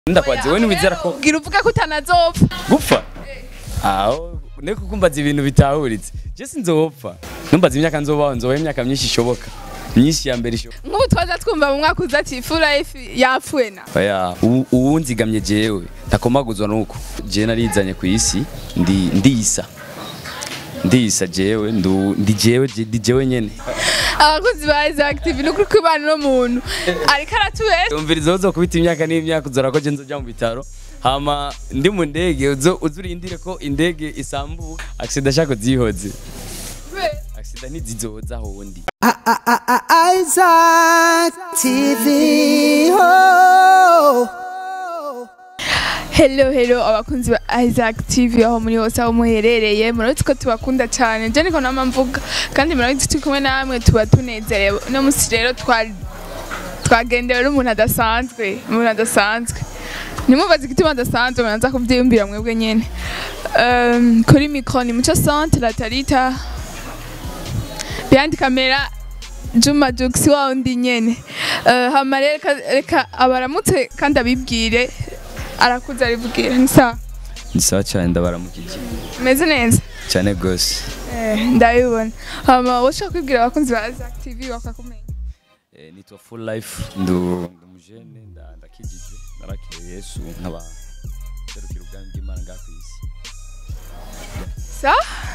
ndakwazi we ntiwizera ko ubwira uvuga ko utanazopfa gupfa aho niko kumbaza ibintu bitahuritse je sinzopfa numbaza imyaka nzobaho nzobaho imyaka myinshi ishoboka myinshi ya mbere ishoboka nk'ubu twaza twumva mu mwaka uza ati full life yapfuye na oya ubu- ubu nzigamye jewe ntakomaguzwa nuko jewe narizanye ku isi ndi ndisa ndisa jewe ndu- ndi jewe je- ndi jewe nyene abakozi ba Isaac TV ni ukuri kwibana n'umuntu ariko aratubesha umviriza uzo kubita imyaka n'imyaka uzora ko je nzoja mu bitaro hama ndi mu ndege uzo uzurindire ko indege isambuka accident ashaka zihoze accident ntizizoza hondi Isaac TV. Oh. hello hello abakunzi ba Isaac TV aho muri hose aho muherereye murabizi ko tubakunda cyane je niko nama mvuga kandi murabizi turi kumwe namwe tuba tunezerewe uno munsi rero twari twagendewe n'umuntu adasanzwe umuntu adasanzwe ntimubaze igituma adasanzwe muraza kubyiyumvira mwebwe nyene Um, kuri mikro ni muco centre la tarita behind camera Juma Jux wa undi nyene uh, hama rero reka- reka abaramutse kandi abibwire arakuze aribwira ni sawa ni sawa cyane ndabaramukije meze neza cyane gose eh, ndabibona hama woshaka kwibwira abakunzi ba Isaac TV bakakumenya Eh, nitwa full life ndu ndumujene nda- ndakijije narakiriye yesu nkaba serukira ubwami bw'imana ngaha ku isi sa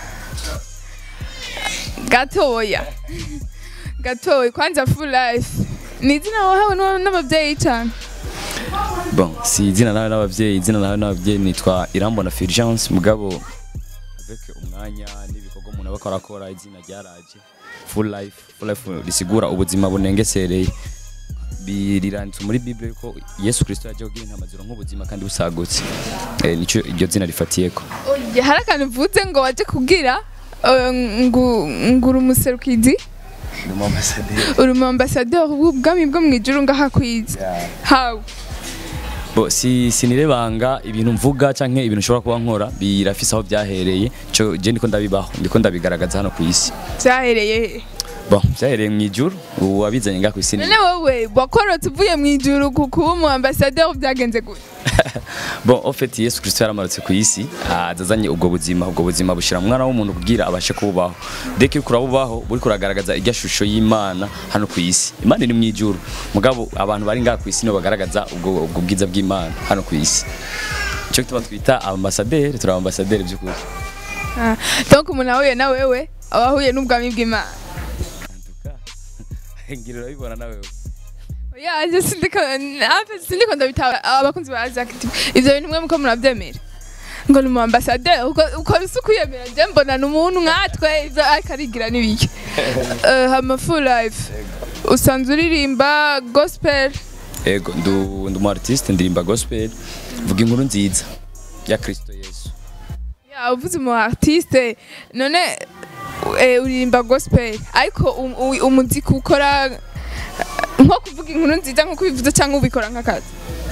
gatoya gatoya kwanza full life ni izina wahawe n'aba- n'abavyeyi cyane bon si izina nawe n'abavyeyi izina nawe n'abavyeyi nitwa irambona fulgence mugabo avec umwanya n'ibikorwa umuntu aba akora akora izina ryaraje full life full life risigura ubuzima bunengesereye biriranditse muri bible ko yesu kristo yaje kugira intama zironka ubuzima kandi busagutse eh, nico iryo zina rifatiyeko Oya, hari akantu uvuze ngo waje kugira eh, ngo ngura umuserukizi uri mu ambasaderi w'ubwami bwo mu ijuru ngaha kwiza hawe bo si sinirebanga ibintu mvuga canke ibintu nshobora kuba nkora birafise aho byahereye cyo je ndiko ndabibaho ndiko ndabigaragaza hano ku isi byahereye he bon byahereye mu ijuru ubu wabizanye ngaha ku isi ni none wowe wakorotse uvuye mu ijuru ku kuba umu ambasaderi byagenze gute bon en fait yesu kristo yaramarutse ku isi azazanye ubwo buzima ubwo buzima bushira mu mwana w'umuntu kugira abashe kububaho deke uriko urabubaho buriko uragaragaza irya shusho y'imana hano ku isi imana iri mu ijuru mugabo abantu bari ngaha ku isi nibo bagaragaza ubwo ubwo bwiza bw'imana hano ku isi cyo gituma twita ambasaderi turi ambasaderi by'ukuri Ah, donc umuntu ahuye na wewe aba ahuye n'ubwami bw'imana ngira urabibona nawe oya je sindiko ape sindiko ndabitaba abakunzi ba Isaac TV ivyo bintu mwe muko muravyemera ngo ni umu ambasaderi uko uko bisa kwiyemera je mbona ni umuntu nkatwe ivyo ariko arigira n'ibiki Eh, hama full life usanzwe uririmba gospel ego ndu ndu mu artiste ndirimba gospel vuga inkuru nziza ya kristo yesu ya uvuze umu artiste none eh, uririmba gospel ariko um- u- umuziki ukora nko kuvuga inkuru nziza nko kubivuza cyangwa ubikora nk'akazi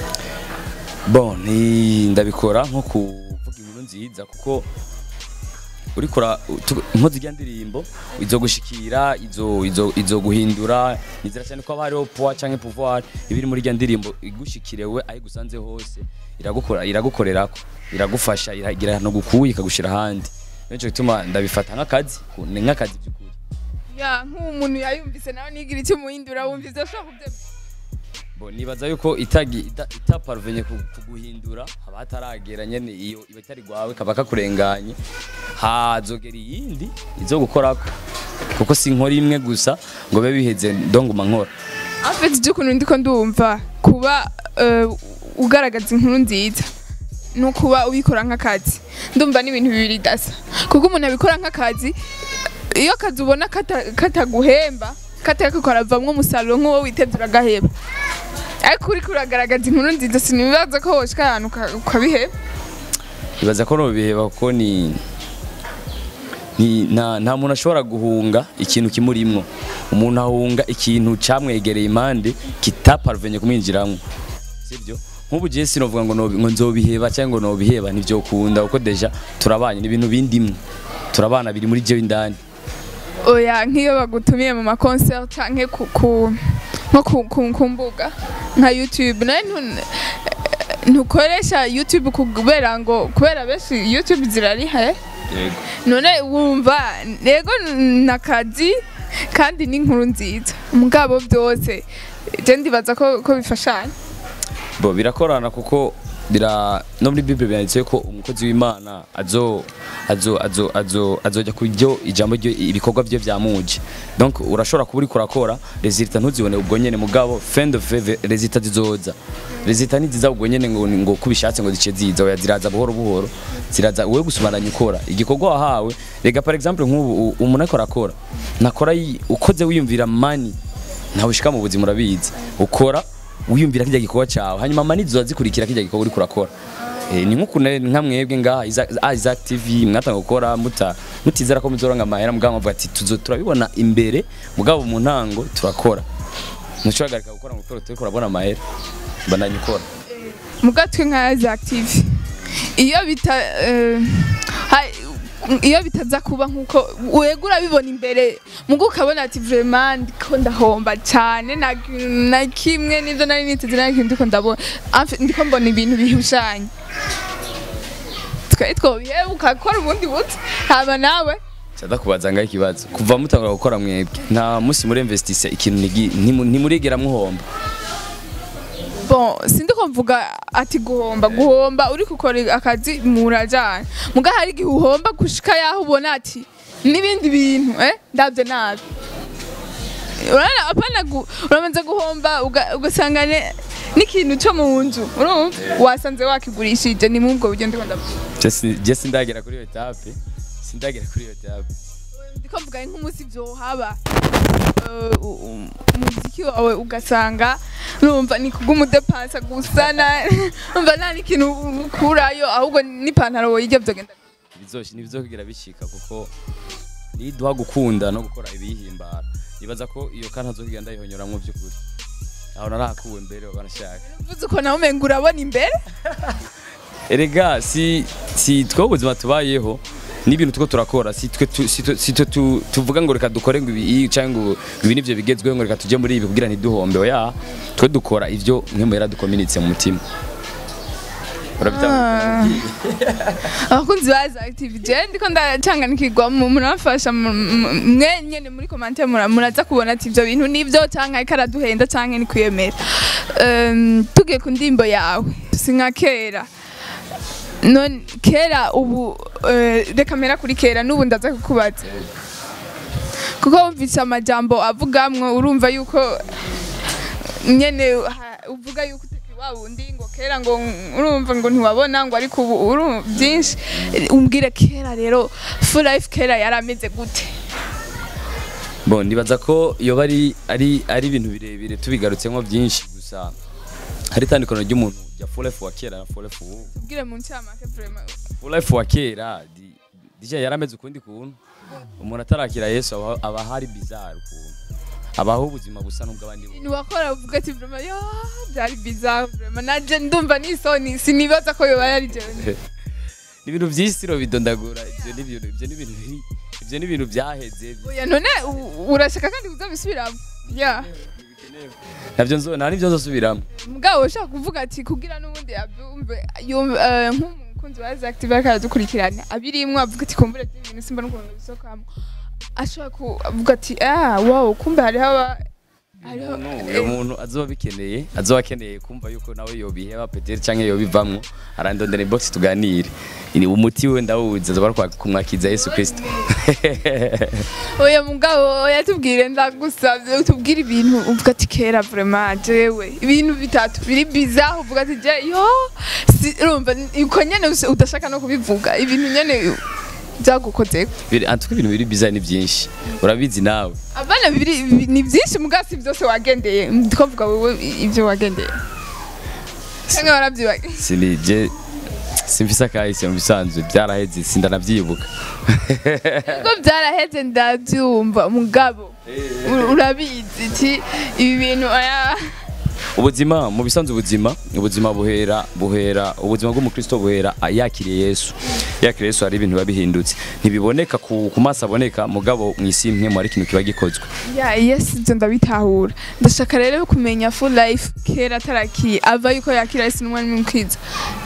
bon ni ndabikora nko kuvuga inkuru nziza kuko uri kora tu- inkozi rya ndirimbo izo gushikira izo izo izo guhindura nizera cyane ko haba hariho poa canke pouvoir ibiri muri rya ndirimbo igushikirewe aho gusanze hose iragukora iragukorerako iragufasha iragira no gukuye ikagushira ahandi nico gituma ndabifata nk'akazi ku- ni nk'akazi by'ukuri ya nk'umuntu yayumvise nawe nigira icyo umuhindura wumvise ushobora kubyemera Bo nibaza yuko itagi ita- itaparvenye ku- kuguhindura haba hataragera nyene iyo iba itari gwawe kaba kakurenganye hazogera iyindi izo gukorako kuko si inkora imwe gusa ngo bibe biheze ndonguma nkora afite iby'ukuntu ndiko ndumva kuba eh, ugaragaza inkuru nziza no kuba ubikora nk'akazi ndumva ni ibintu bibiri dasa kuko umuntu abikora nk'akazi iyo akazi ubona kata- kataguhemba katariko karavamwo umusaruro nk'uwo witeze uragaheba ariko uriko uragaragaza inkuru nziza sinibaza ko woshika ahantu uka- ukabiheba ibaza ko no biheba kuko ni ni nta nta muntu ashobora guhunga ikintu kimurimwo umuntu ahunga ikintu camwegereye impande kitaparvenye kumwinjiramwo sibyo nk'ubu je sinovuga ngo nobi- ngo nzobiheba cyangwa ngo nobiheba ntivyokunda kuko deja turabanye ni ibintu bindimwe turabana biri muri jewe indani oya nk'iyo bagutumiye mu makonseri canke ku, ku, nko ku, ku, ku mbuga nka youtube nawe ntu- ntukoresha youtube kubera ngo kubera benshi youtube zirariha eh? yego none wumva rego nakazi kandi n'inkuru nziza mugabo byose je ndibaza ko ko bifashanya bo birakorana kuko bira no muri bible byanditse ko umukozi w'imana azo azo azo azo azojya ku byo ijambo ryo ibikorwa bye byamuje donc urashobora kuba uri kurakora resultat ntuzibone ubwo nyene mugabo fin de feve resultat zizoza resultat ntiziza ubwo nyene ngo ngo kubishatse ngo zice ziza oya ziraza buhoro buhoro ziraza wowe gusubiranya ukora igikorwa wahawe rega par exemple nk'ubu u- umuntu ariko arakora nakora yi- ukoze wiyumvira mani ntawe ushika mu buzima urabizi ukora wiyumvira kijya gikorwa cyawe hanyuma mani zizoza zikurikira kijya gikorwa uriko urakora Eh, ni nk'ukuntu nka mwebwe ngaha Isaac- ah, Isaac TV mwatanga gukora muta mutizera ko muzoronka amahera mugabo muvuga ati tuzo turabibona imbere mugabo mu ntango turakora ntushobora gukora ngo ukore turiko urabona amahera bandanye ukora mugatwe nka za active iyo bita eh, ha- iyo bitaza kuba nkuko wega urabibona imbere mugo ukabona ati vraiment ndiko ndahomba cyane na, na kimwe nivyo nari niteze nari kintu ndiko ndabona Enfe- ndiko mbona ibintu bihushanye twari twobiheba ukakora ubundi buti haba nawe Sada kubaza ngaho ikibazo kuva mutangura gukora mwebwe nta musi muri investise ikintu nigi- ntimu- ntimurigera muhomba bon sindiko mvuga ati guhomba guhomba uri gukora akazi murajana muga hari igihe uhomba gushika yaho ubona ati n'ibindi bintu eh ndabyo nabi urabona apana gu- uramaze guhomba uga- ugasanga ne- n'ikintu cyo mu nzu urumva wasanze wakigurishije ni muri ubwo buryo ndiko ndavuga Je si- je sindagera kuri iyo etape sindagera kuri iyo etape ndiko mvuga nk'umunsi vyohaba eh, u- u- umuziki wawe ugasanga urumva ni kubw'umudepansa gusa na- urumva nta n'ikintu ukurayo ahubwo n'ipantaro woyirya vyogenda bizoshi ntibizokugira bishika kuko niduha gukunda no gukora ibiyihimbara nibaza ko iyo kandi ntazokugira ndayihonyoramwo by'ukuri aho narahakuwe mbere banashaka uvuze uko nawe umenga urabona imbere erega si si twe ubuzima tubayeho n'ibintu tuko turakora si twe tu- si twe- si twe tu- tuvuga ngo reka dukore ngo ibi cyangwa ngo ibi nivyo bigezweho ngo reka tujye muri ibi kugira ntiduhombe oya twe dukora ivyo mwe muhera dukominitse mu mutima urabitanga abakunzi ba za active je ndiko ndacanganikirwa mu- muramfasha mu- mu- mwe nyene muri commentaire mura- muraza kubona ati ivyo bintu nivyo canke ariko araduhenda canke ni kwiyemera Em, tugiye ku ndimbo yawe si nka kera none kera ubu eh, reka mpera kuri kera n'ubu ndaza kukubaza kuko wumvise amajambo avugamwo urumva yuko nyene ha- uvuga yuko utakiri wa wundi ngo kera ngo urumva ngo ntiwabona ngo ariko ubu urumva byinshi umbwire kera rero full life kera yarameze gute bon ndibaza ko yoba ari ari ari ibintu birebire tubigarutsemo byinshi gusa hari itandukano ry'umuntu rya full life wa kera na full life ubu ubwire mu ncamake vraiment full life wa kera di- dija yarameze ukundi kuntu umuntu atarakira yesu aba, aba hari bizarre ukuntu abaho ubuzima busa n'ubw'abandi ibintu wakora uvuga ati vraiment yo byari bizarre vraiment naje ndumva n'isoni sinibaza ko yoba yari jewe ni ibintu by'isi bidondagura ibyo ni ibintu ibyo ni ibintu biri ibyo ni ibintu byaheze oya none u- urashaka kandi kuzabisubiramo ya nabyo nzo nta nibyo nzosubiramo mugabo ushaka kuvuga ati kugira n'ubundi abyumve yumve eh, nk'umukunzi wa Active ariko aradukurikirana abirimwo avuga ati kumbure ibintu simba n'ukuntu bisokamwo ashobora kuvuga ati ah wow kumbe hariho aba hariho uyu muntu azoba bikeneye azoba akeneye kumva yuko nawe yobiheba peteri cyangwa yobivamwo arandondera inbox tuganire ni umuti we ndawuzi azoba ari kwa- kumwakiza yesu kirisito oya mugabo oya tubwire ndagusabye tubwire ibintu uvuga ati kera vraiment jewe ibintu bitatu biri bizarre uvuga ati je yo si- urumva uko nyene usa- udashaka no kubivuga ibintu nyene byagukozeko Biri- antuko ibintu biri bizarre ni byinshi urabizi nawe abana bibiri bi- ni byinshi mugasi byose wagendeye ndiko mvuga wowe ibyo wagendeye cyangwa warabyibagiye sinije simfise akahise mu bisanzwe byaraheze sindanabyibuka ubwo byaraheze ndabyumva mugabo ur- urabizi iti ibi bintu aya ubuzima mu bisanzwe ubuzima ubuzima buhera buhera ubuzima bw'umukristo buhera ah, yakiriye yesu yakiriye yesu hari ibintu biba bihindutse ntibiboneka ku, ku maso aboneka mugabo mu isi imwe mu hari ikintu kiba gikozwe ya yes ibyo ndabitahura ndashaka rero kumenya full life kera atarakiye ava yuko yakira yesu n'umwanya w'umukwiza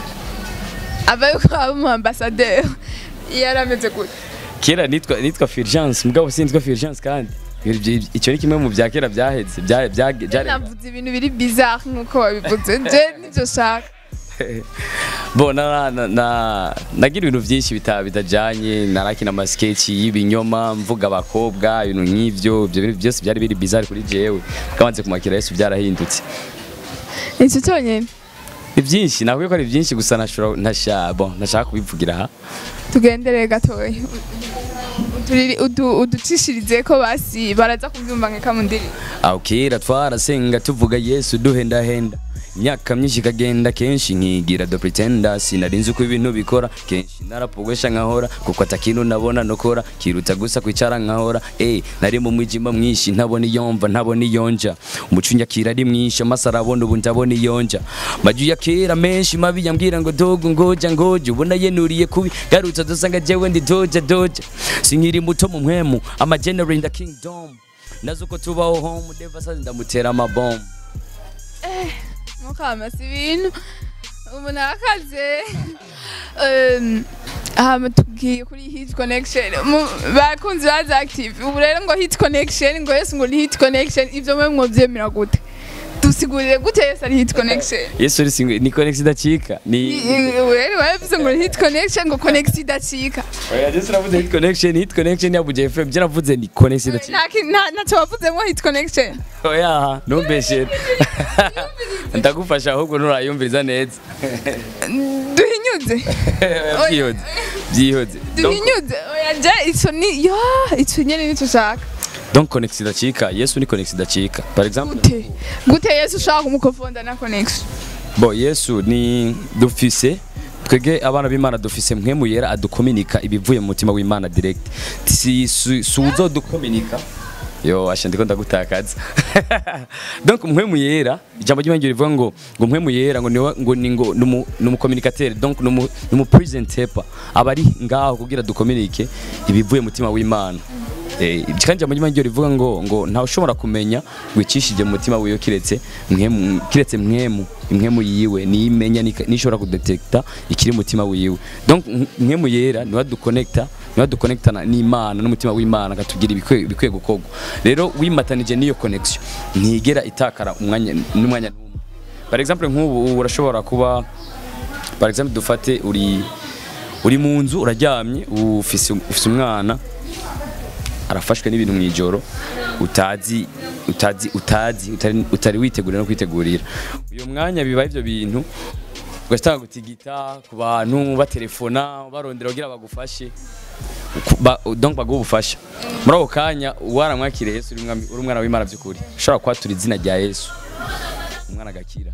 ava yuko aba umu ambassadeur yari ameze gute kera nitwa nitwa Fulgence mugabo sinitwa Fulgence kandi Ibyo- icyo ni kimwe mu bya kera byaheze bya- bya- byare- navuze ibintu biri bizarre nk'uko wabivuze je nibyo shaka bo na, na, na, nagira ibintu byinshi bita bitajanye narakina amasketch y'ibinyoma mvuga abakobwa ibintu nk'ivyo ibyo bintu byose byari biri bizarre kuri jewe kabanze kumakira Yesu byarahindutse icyo cyonyine ni byinshi nakwiye ko ari byinshi gusa nashobora ntasha bon ntashaka kubivugira aha tugendere gatoya Uturiri- udu- uducishirize ko basi baraza kubyumva nka kamundiri aho kera twarasenga tuvuga yesu duhendahenda imyaka myinshi ikagenda kenshi nkigira do pretenda sinari nzi uko ibintu bikora kenshi narapogosha nkahora kuko atakintu nabona nokora kiruta gusa kwicara nkahora eh nari mu mwijima mwinshi ntabona iyomva ntabona iyonja umuco nyakira ari mwinshi amaso arabona ubu ndabona iyonja maju ya kera menshi mabi yambwira ngo dogo ngoja ngoja ubona yenuriye kubi garutse dusanga jewe ndi doja doja sinkiri muto mu mpwemu ama general in the kingdom nazo uko tubaho home deva sazi ndamutera amabomu mukamasa ibintu umuntu arakaze Um, hama tubwiye kuri hit connection Mu- bakunzi baza active ubu rero ngo hit connection ngo yesu ngo ni hit connection ivyo mwe mwovyemera gute dusigurire gute yesu ari hit connection yesu uri single ni connex idacika ni rero wavuze ngo ni hit connection ngo connex idacika oya yesu navuze hit connection hit connection ya buje fm je navuze ni connex idacika nta ki- nta- ntacyo wavuzemo hit connection oya ntumbeshere ndagufasha ahubwo nturayumviriza neza duhinyuze byihoze byihoze Donc- duhinyuze oya je ico ni yo ico nyene nico ushaka donc connex idacika yesu ni connex idacika par exemple gute gute yesu ushaka kumukofonda na connection bo yesu ni dufise twebwe abana b'imana dufise mpwemu yera adukominika ibivuye mu mutima w'imana direct si si- si uzodukominika yo asha ndiko ndagutakaza donc mpwemu yera ijambo ry'imana rivuga ngo ngo mpwemu yera ngo niwe ngo ni ngo numu numu donc numu numu presentator aba ari ngaho kugira dukominike ibivuye mu mutima w'imana Eh, kandi ijambo ry'imana ryo rivuga ngo ngo ntawe ushobora kumenya wicishije mu mutima wiwe kiretse mwemu kiretse mwemu imwemu yiwe niyimenya nishobora kudetekta ikiri mu mutima wiwe donc mwemu yera niwe duconnecta niwe duconnectana n'imana n'umutima w'imana akatubwira ibikwiye ibikwiye gukorwa rero wimatanije n'iyo connection ntigera itakara umwanya n'umwanya n'umwe par exemple nk'ubu urashobora kuba par exemple dufate uri uri mu nzu uraryamye ufise ufise umwana arafashwe n'ibintu mu ijoro utazi utazi utazi utari, utari witegurira no kwitegurira uyo mwanya biba ivyo bintu ugatanga gutigita ku bantu batelefona barondera kugira bagufashe Ku- ba, donc baguha ubufasha muri ako kanya waramwakiriye yesu uri umwami- uri umwana w'imana by'ukuri ushobora kwatura izina rya yesu umwana agakira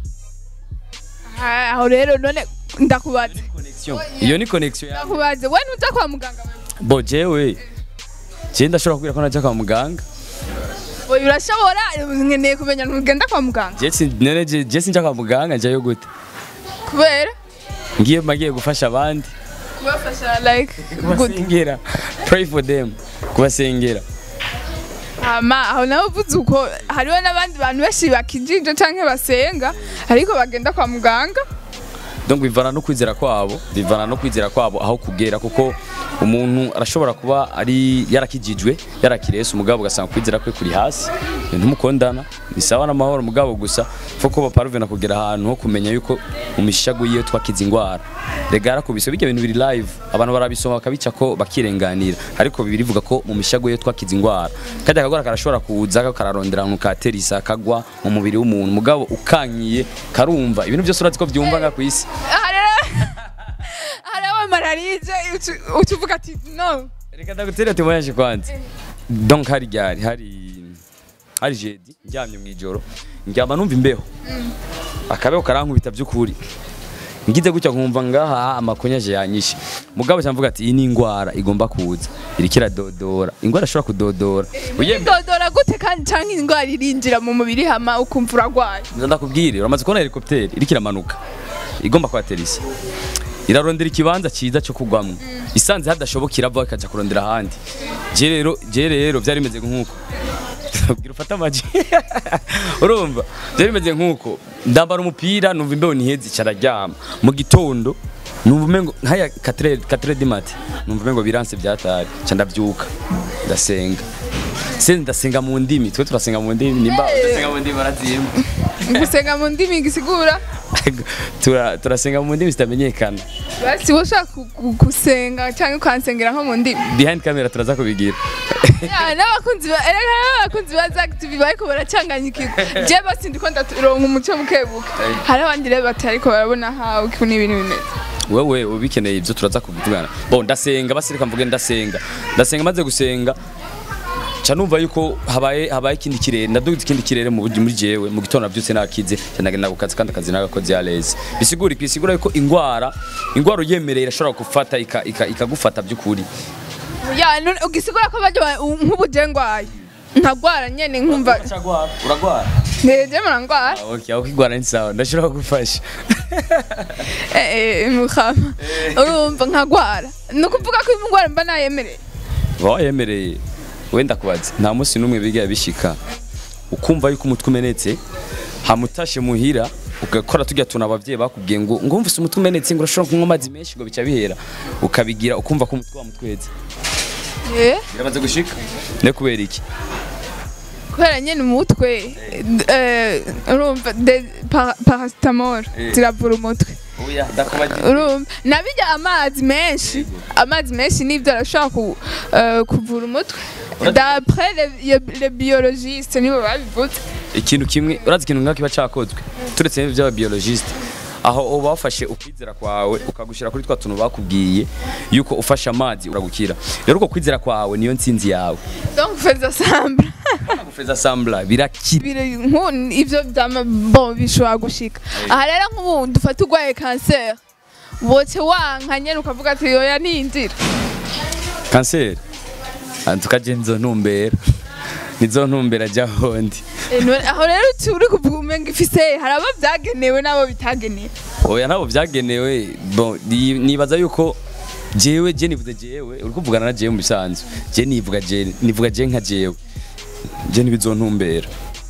Ah, aho rero none ndakubaze connection iyo ni connection ya ndakubaze we ntuja kwa muganga wewe bo jewe je ndashobora kubwira ko najya kwa muganga oya urashobora nkeneye kumenya ntugenda kwa muganga je sin- nene je je sinja kwa muganga njyayo gute kubera ngiye magiye gufasha abandi kubafasha like good kubasengera pray for them kubasengera hama aho nawe uvuze uko hariho n'abandi bantu benshi bakijije canke basenga ariko bagenda kwa muganga donc bivana no kwizera kwabo bivana no kwizera kwabo aho kugera kuko umuntu arashobora kuba ari yarakijijwe yarakiriye Yesu mugabo ugasanga kwizera kwe kuri hasi ntumukondana ni sawa n'amahoro mugabo gusa foko baparuvena kugera ahantu ho kumenya yuko mu mishago yiyo twakiza ingwara rega yarakubise bijya bintu biri live abantu barabisoma bakabica ko bakirenganira ariko bibiri bivuga ko mu mishago yiyo twakiza ingwara kajya akagwara karashobora kuza kararondera ahantu katerisa kagwa mu mubiri w'umuntu mugabo ukankiye karumva ibintu byose urazi ko byumva nga ku isi aha rero hari aba malariya uca uvuga ati no reka ndagutere témoignage kwanza donc hari ryari hari hari jeudi ndyamye mu ijoro ndyama numva imbeho akabeho karankubita by'ukuri ngize gutya nkumva ngaha amakonyaje yanyishe mugabo cyamvuga ati iyi ni indwara igomba kuza iriko iradodora ingwara ashobora kudodora uyemera dodora gute kandi canke indwara irinjira mu mubiri hama ukumva uragwaye Nza ndakubwire uramaze kubona helicopter iriko iramanuka igomba kuhatera isi irarondera ikibanza cyiza cyo kugwamwo isanze hadashoboka irava ikaja kurondera ahandi je rero je rero byari bimeze nk'uko Ubwira ufate amaji urumva byari bimeze nk'uko ndambara umupira numva imbeho ntihezi cararyama mu gitondo numva umengo nkaya 4 4 du matin numva umengo biranse byatari ca ndavyuka ndasenga se ndasenga mu ndimi twe turasenga mu ndimi nimba udasenga mu ndimi barazimba gusenga mu ndimi gisigura Tura- turasenga mu ndimi zitamenyekana basi wowe ushaka ku- ku- gusenga canke ukansengera nko mu ndimi behind camera turaza kubigira Ya, n'abakunzi ba erega n'abakunzi ba Zack TV bariko baracanganyikirwa je basi ndiko ndaronka umuco mukebuke hari abandi rero batariko barabona hawe ukuntu ibintu bimeze wewe ubikeneye ibyo turaza kubivugana bo ndasenga basi reka mvuge ndasenga ndasenga maze gusenga ca numva yuko habaye habaye ikindi kirere ndaduze ikindi kirere mu muri jewe mu gitondo navyutse nakize ca ndagenda ku kazi kandi akazi nagakoze yareze bisigura iki bisigura yuko ingwara ingwara uyemereye irashobora gufata ika- ika- ikagufata by'ukuri ya none ugisigura ko bajya nk'ubu je ngwaye nkagwara nyene nkumva uragwara uragwara neje murangwara okay aho kigwara ni sawa ndashobora kugufasha eh eh mukama urumva nkagwara ni ukuvuga ko indwara mba nayemereye wayemereye wenda kubaza nta munsi n'umwe bigiye bishika ukumva yuko umutwe umenetse hamutashe muhira ugakora tujya tuna abavyeyi bakubwiye ngo ngo mvise umutwe umenetse ngo urashobora kunywa amazi menshi ngo bica bihera ukabigira ukumva ko umutwe wamutweze eh biramaze gushika ne kubera iki kubera nyene umutwe eh urumva de- para- paracetamol Eh. ziravura umutwe oya ndakubaza urumva nabijya amazi menshi amazi menshi nibyo arashobora ku, eh, kuvura umutwe d'après les, les- les biologistes nibo babivuze ikintu kimwe urazi ikintu nk'ako kiba cakozwe turetse n'ibyo by'ababiologiste aho uba wafashe ukwizera kwawe ukagushira kuri twa tuntu bakubwiye yuko ufashe amazi uragukira rero uko kwizera kwawe niyo ntsinzi yawe donc faites ensemble gufeza sambla birakira Biri- nku- ivyo vyama bon bishobora gushika aha rero nk'ubu dufata urwaye kanseri woce wanka nyene ukavuga ati yoya ninjira kanseri tukaje nzo ntumbera nizo ntumbera jya hondi Eh, none- aho rero uti uri kuvuga umenga ifise hari abo vyagenewe n'abo bitagenewe oya ntabwo byagenewe bon ni- nibaza yuko jewe je nivuze jewe uri kuvugana na jewe mu bisanzwe je nivuga je nivuga je nka jewe je ntibizontumbera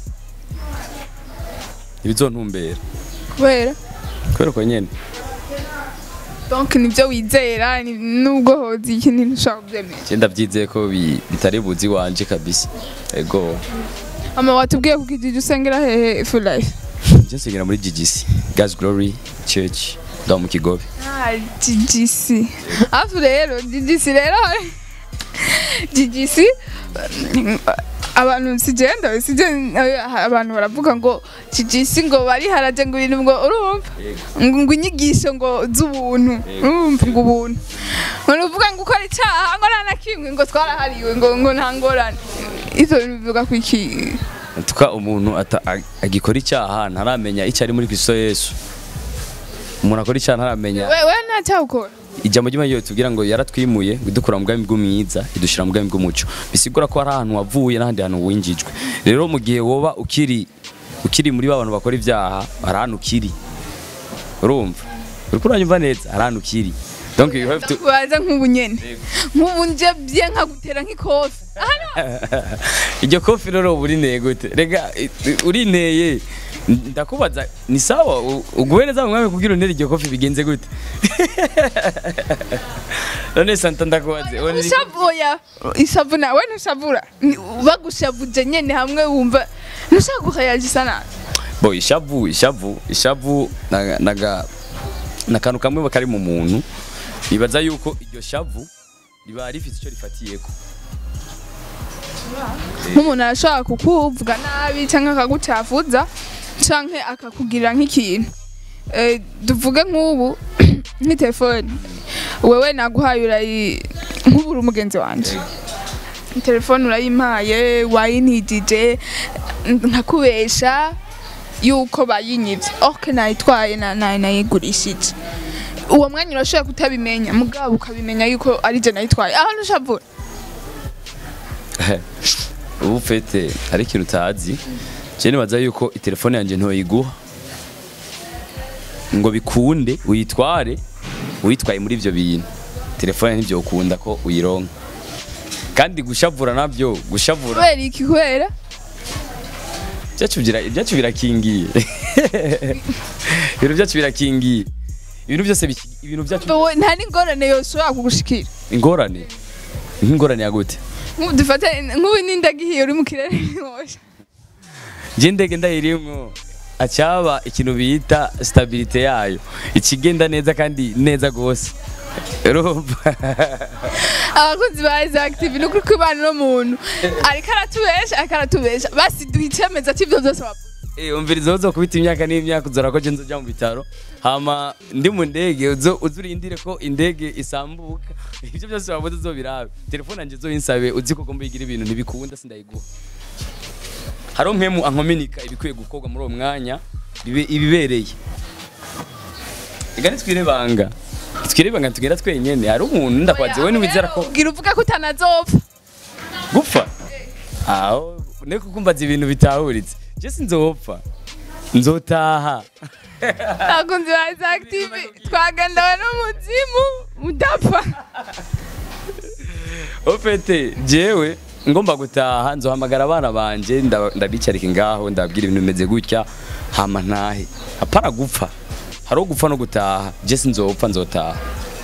ntibizontumbera kubera kubera ko nyene donc nivyo wizera ni- nubwo hozi ikindi ntushobora kuvyemera je ndavyizeye ko bi- bitari buzi wanje kabisa ego ama watubwiye kuko ijiji usengera hehe for life je nsengera muri GGC God's Glory Church ngaho mu Kigobe ah GGC afu rero GGC rero GGC abantu sigenda sije abantu baravuga ngo GGC ngo bari haraje ngo ibintu ngo urumva ngo ngo inyigisho ngo z'ubuntu urumva ngo ubuntu ngo uvuga ngo ukora icyaha ngo nta na kimwe ngo twarahariwe ngo ngo nta ngorane ivyo bintu bivuga ku iki tuka umuntu ata- ag- agikora icyaha ntaramenya icyo ari muri Kristo Yesu umuntu akora icyaha ntaramenya wewe nta cyaha ukora ijambo ry'imana tubwira ngo yaratwimuye idukura mu bwami bw'umwiza idushira mu bwami bw'umuco bisigura ko hari ahantu wavuye n'ahandi hantu winjijwe rero mu gihe woba ukiri ukiri muri ba bantu bakora ibyaha hari ahantu ukiri urumva uriko uranyumva neza hari ahantu ukiri donc you have to kubaza nk'ubu nyene nk'ubu nje bye nkagutera nk'ikofi iryo kofi rero uba urineye gute rega i- i- urineye ndakubaza ni sawa u- uguhe neza mu mwami kubwira untere iryo kofi bigenze gute none santa ndakubaze uwo ni- ushavuya ishavu nawe ntushavura Ni- bagushavuje nyene hamwe wumva ntushaka guhayagisa nabi bo ishavu ishavu ishavu naga- naga nakantu kamwe kari mu muntu nibaza yuko iryo shavu riba rifite icyo rifatiyeko nk'umuntu arashobora kukuvuga nabi cyangwa akagucafuza canke akakugirira nk'ikintu Eh, tuvuge nk'ubu nk'itelefone wewe naguhaye urayi nk'ubu uri umugenzi wanje telefone urayimpaye wayintijije nkakubesha yuko bayinyivye ok nayitwaye na- na- nayigurishije uwo mwanya urashobora kutabimenya mugabo ukabimenya yuko ari je nayitwaye aho ntushavura ubu fete hari ikintu utazi je nibaza yuko itelefone yanjye ntoyiguha ngo bikunde uyitware uyitwaye muri ibyo bintu telefone ntibyo ukunda ko uyironka kandi gushavura nabyo gushavura kubera iki kubera byacu bira- ibyacu birakingiye ibintu byacu birakingiye ibintu byose biki- ibintu byacu Wowe nta n'ingorane yose ushobora kugushikira ingorane nk'ingorane ya gute nk'ubu dufate nk'ubu n'indagihiye uri mu kirere ntiwosha njye ndege ndayirimwo acyaba ikintu bita stabilite yayo ikigenda neza kandi neza gose urumva abakozi ba Isaac TV ni ukuri kw'Imana n'umuntu ariko aratubesha ariko aratubesha basi duha icemeza cy'ibyo byose wavuze Eh, umviriza uzo kubita imyaka n'imyaka uzora ko je nzoja mu bitaro hama ndi mu ndege uzo uzurindire ko indege isambuka ivyo byose wabuze uzobirabe telefone yanje uzoyinsabe uzi ko ugomba yigira ibintu ntibikunda sindayiguha hariho mpemu ankominika ibikwiye gukorwa muri uwo mwanya bibe- ibibereye igani twirebanga twirebanga tugenda twenyene hari umuntu ndakwaze we ntiwizera ko ubwira uvuga ko utanazopfa gupfa aho ne kukumbaza ibintu bitahuritse je sinzopfa nzotaha abakunzi ba Isaac TV twagandawe n'umuzimu mudapfa ofete jewe ngomba gutaha nzohamagara abana banje nda- ndabicarika ngaho ndababwira ibintu bimeze gutya hama ntahe apara gupfa hariho gupfa no gutaha je sinzopfa nzotaha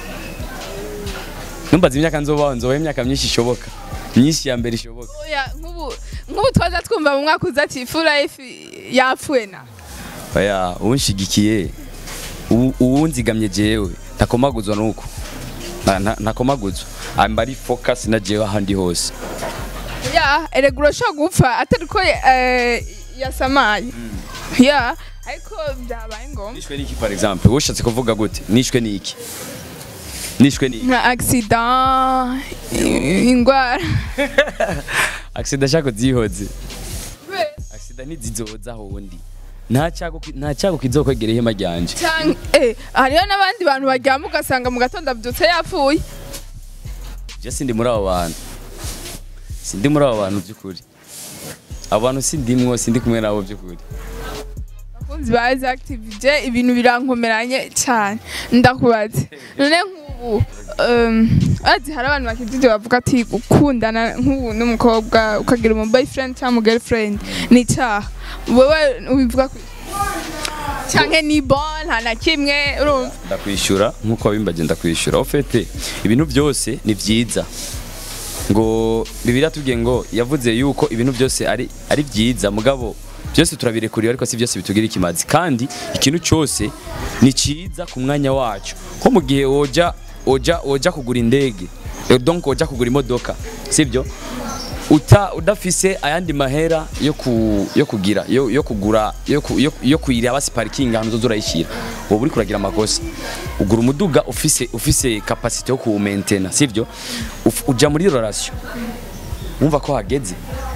numbaza imyaka nzobaho nzobaho imyaka myinshi ishoboka myinshi ya mbere ishoboka Oya, nk'ubu nk'ubu twaza twumva mu mwaka uza ati full life yapfuye na oya unshigikiye uwu- uwunzigamye jewe ntakomaguzwa nuko Na- na- ntakomaguzwa amba ari focus na jewe ahandi hose ya erega urashobora gupfa atari ko eh, yasamaye ya ariko byabaye ngombwa nishwe niki par exemple ushatse kuvuga gute nishwe niki nishwe niki nka accident i- ingwara accident shako zihoze accident ntizizoza hondi nta cyago ki- nta cyago kizokwegera ihema ryanje Canke- eh, hariho n'abandi bantu baryama ugasanga mu gatondo abyutse yapfuye je sindi muri abo bantu sindi muri abo bantu by'ukuri abo bantu sindimwo sindi kumwe nabo by'ukuri abakunzi ba Isaac TV je ibintu birankomeranye cyane ndakubaze none nk'ubu um, azi hari abantu bakijije bavuga ati gukundana nk'ubu n'umukobwa ukagira umu boyfriend cyangwa umu girlfriend ni icyaha wowe ubivuga ku cyangwa ni bon nta na kimwe urumva ndakwishyura nk'uko wabimbaje ndakwishyura ofete ibintu byose ni byiza ngo bibiri atubwiye ngo yavuze yuko ibintu byose ari ari byiza mugabo byose turabirekuriye ariko si byose bitugira ikimazi kandi ikintu cyose ni cyiza ku mwanya wacyo nko mu gihe woja woja woja kugura indege eh, donc woja kugura imodoka sibyo uta udafise ayandi mahera yo ku yo kugira yo, yo kugura yo, ku, yo, yo kuyira basi parking ahantu uzoza urayishira wowe uri kuragira amakosa ugura umuduga ufise ufise capacity yo ku maintain sivyo Uf- uja muri relation wumva ko hageze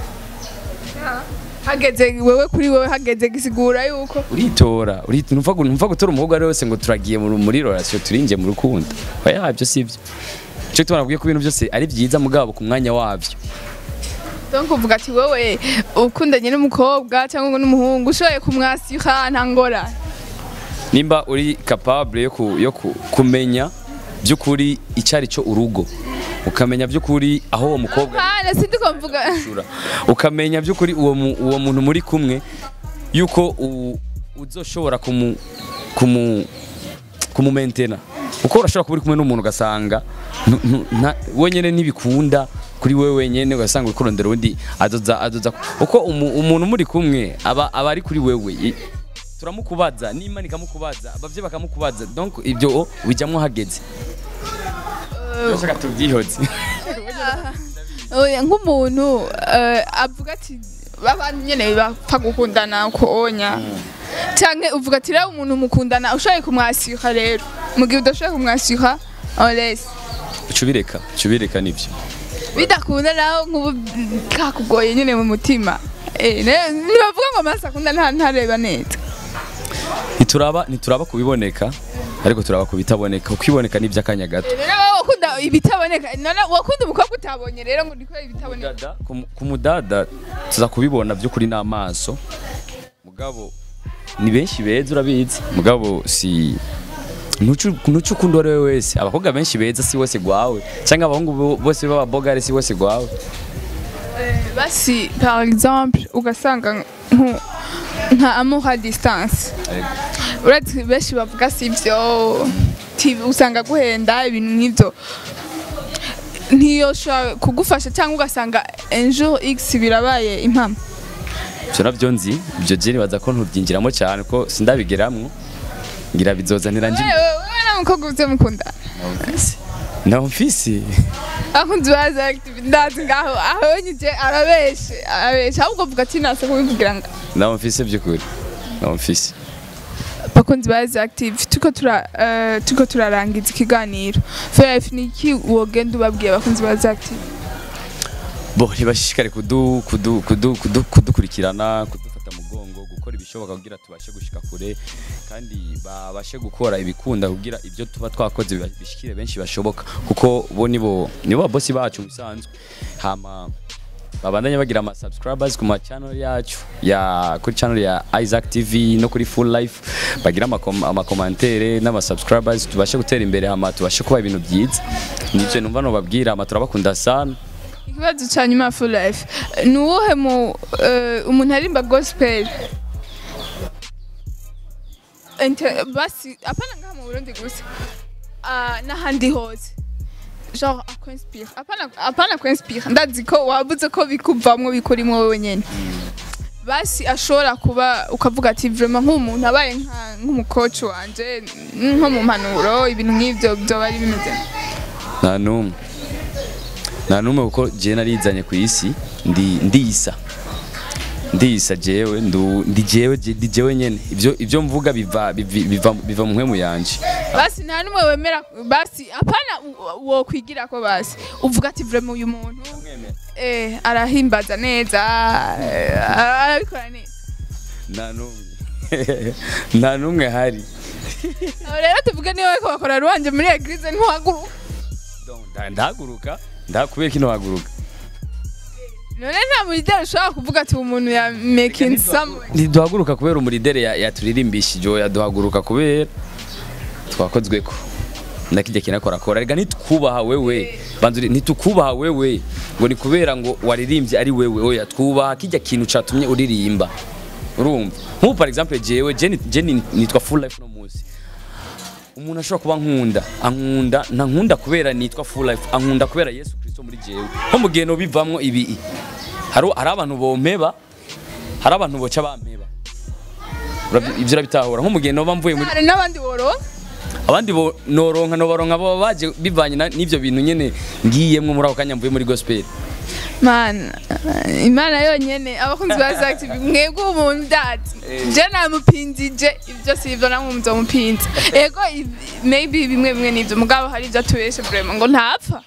hageze wewe kuri wewe hageze gisigura yuko uritora uri- numva gu- numva gutora umukobwa ari wese ngo turagiye muri muri relation turinje mu rukundo oya ibyo sivyo cyo tubona ko ibintu byose ari byiza mugabo ku mwanya wabyo donc uvuga ati wowe ukundanye n'umukobwa cyangwa n'umuhungu ushoboye kumwasira nta ngorane nimba uri capable yo, ku, yo ku, kumenya by'ukuri icyari cyo urugo ukamenya by'ukuri aho uwo mukobwa hana sindi ko mvuga ashura ukamenya by'ukuri uwo, mu- uwo muntu muri kumwe yuko u- uzoshobora kumu kumu kumumentena uko urashobora kuba uri kumwe n'umuntu ugasanga ntu- ntu- nta- wenyene ntibikunda kuri wewe wenyene ugasanga uri kurondera undi azoza azoza uko umu- umuntu muri kumwe aba aba ari kuri wewe I- turamukubaza n'imana ikamukubaza abavyeyi bakamukubaza donc ibyo o, bijamwo hageze Urashaka tubyihoze Oya, nk'umuntu eh, avuga ati babandi nyene bapfa gukundana konya canke uvuga ati rero umuntu mukundana ushoboye kumwasira rero mu gihe udashoboye kumwasira olesi cubireka cubireka nivyo bidakunda naho nk'ubu kakugoye nyene mu mutima Eh, ne- ntibavuga ngo amaraso akunda nta ntareba neza ntituraba ntituraba kubiboneka ariko turaba kubitaboneka kuko iboneka ni iby'akanya gato rero wowe wakunda ibitaboneka none wakunda umukobwa utabonye rero ngo ndikora ibitaboneka Dada, ku mu- ku mudada tuza kubibona by'ukuri n'amaso mugabo ni benshi beza urabizi mugabo si ntucu ntucu ukunda uwo ari we wese abakobwa benshi beza si wese gwawe cyangwa abahungu bo- bose b'ababogare si wese gwawe basi par exemple ugasanga nko- nka amour à distance uretse benshi bavuga si byo ti- usanga guhenda ibintu nk'ibyo ntiyoshobora kugufasha cyangwa ugasanga un jour x birabaye impamo ibyo nabyo nzi ibyo je nibaza ko ntubyinjiramo cyane ko sindabigeramwo ngira bizozanira nje wowe na mukobwa uze mukundana naho mfise akunzi baza active ndazi ngaho aho nyije arabeshe arabeshe ahubwo vuga ati nase kubivugira ngo naho mfise by'ukuri naho mfise bakunzi baza active tuko tura eh, tuko turarangiza ikiganiro FF niki wogenda ubabwiye abakunzi baza active bo ntibashishikare kudu, kudu, kudu, kudu, kudukurikirana kudufata mugongo gukora ibishoboka kugira tubashe gushika kure kandi babashe gukora ibikunda kugira ibyo tuba twakoze biba- bishikire benshi bashoboka kuko bo nibo nibo babosi bacu musanzwe hama babandanye bagira ama subscribers ku ma channel yacu ya kuri channel ya Isaac TV no kuri Full Life bagira ama commentaire n'ama subscribers tubashe gutera imbere hama tubashe kuba ibintu byiza nivyo numva no babwira hama turabakunda sana ikibazo cya nyuma ya full life ni uwuhe mu eh, umuntu arimba gospel Inter- basi apana ngaha mu burundi gusa Ah, n'ahandi hose genre akwinspire apana apana kwinspire ndazi ko wabuze ko bikuvamwo bikurimwo wowe nyene basi ashobora kuba ukavuga ati vraiment nk'umuntu abaye nka- nk'umukoci wanje nko mu mpanuro ibintu nk'ivyo byoba ari bimeze nta n'umwe nta n'umwe kuko jewe narizanye ku isi ndi ndisa ndisa jewe ndu ndi jewe je- ndi jewe nyene ivyo ivyo mvuga biva bivi- biva biva mu mpwemu yanje basi nta n'umwe wemera basi apana u- wo kwigira ko basi uvuga ati vraiment uyu muntu eh arahimbaza neza eh, arabikora neza nta n'umwe nta n'umwe hari Aho rero tuvuge niba bariko bakora ruwanje muri eglise ntiwaguruka Donc, nda- ndahaguruka ndakubera kino haguruka none nta murideri ushobora kuvuga ati uwo muntu ya making some ntiduhaguruka kubera umuridere ya- yaturirimbishije oya duhaguruka kubera twakozweko nakijya kinakorakora rega ntitwubaha wewe banza uri- ntitukubaha wewe ngo ni kubera ngo waririmbye ari wewe oya twubaha kijya kintu catumye uririmba urumva nk'ubu par exemple jewe je ni- je ni- nitwa full life no munsi umuntu ashobora kuba nkunda ankunda ntankunda kubera nitwa full life ankunda kubera yesu kristo muri jewe nko mu gihe nobivamwo ibi hari hari abantu bompeba hari abantu boca bampeba Urabi- ivyo urabitahura nko mu gihe noba mvuye muri hari n'abandi woronka abandi bo noronka nobaronka baba baje bivanye na- n'ivyo bintu nyene ngiyemwo muri ako kanya mvuye muri gospel mana imana yonyene abakunzi ba active mwebwe umuntu ndazi je namupinzije ibyo sivyo namwe muzomupinza ego i- maybe bimwe bimwe nivyo mugabo hari ivyo atubeshe vraiment ngo ntapfa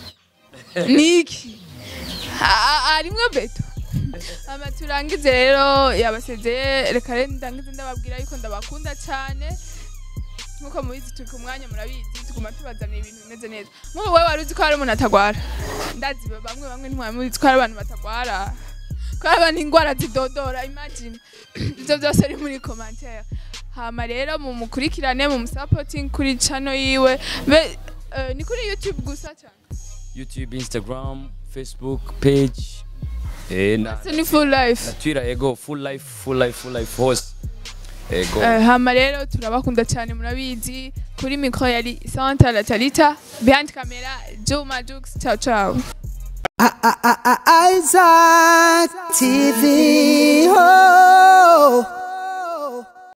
niki A- arimwo beto ama turangize rero yabasezeye reka rero ndangize ndababwira yuko ndabakunda cyane nkuko mubizi turi ku mwanya murabizi tuguma tubazanira ibintu bimeze neza nk'ubu wowe wari uzi ko hari umuntu atagwara ndazi bamwe bamwe ntimwamuzi ko hari abantu batagwara ko hari abantu indwara zidodora imagine ibyo byose ari muri commentaire hama rero mumukurikirane mumusapoting kuri channel yiwe be eh, ni kuri youtube gusa cyane youtube instagram facebook page eh, na, so ni full life na twitter ego full life full life full life hose ego Eh, hama rero turabakunda cyane murabizi kuri mikro yari Santa La Talita behind camera Juma Jux ciao ciao Isaac TV. Oh.